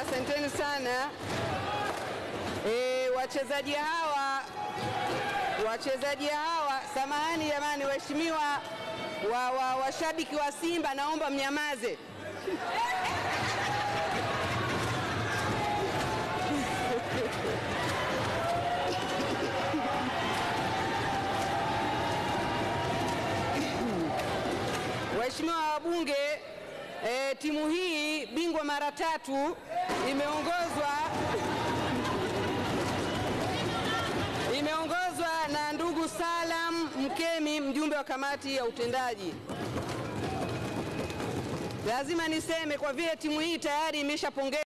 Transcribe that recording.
asanteni sana. E, wachezaji hawa wachezaji hawa, samahani jamani, waheshimiwa wa, wa, washabiki wa Simba, naomba mnyamaze. Waheshimiwa wabunge, e, timu hii bingwa mara tatu imeongozwa imeongozwa na ndugu Salam Mkemi, mjumbe wa kamati ya utendaji. Lazima niseme kwa vile timu hii tayari imeshapongezwa